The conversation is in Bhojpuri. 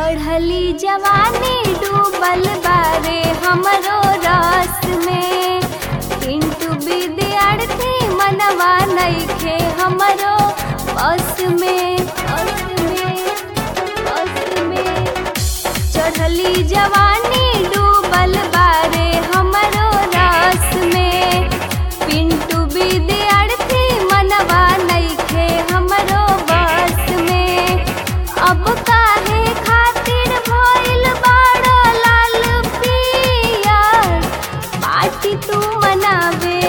चढ़ली जवानी डूबल बारे हमरो रस में पिंटू विद्यार्थी मनवा नइखे हमरो बस में बस में बस में चढ़ली जवानी डूबल बारे हमरो रस में पिंटू विद्यार्थी मनवा नइखे हमरो बस में अब काहे खातिर भइल बाड़ो लाल पियर पार्टी तू मनावे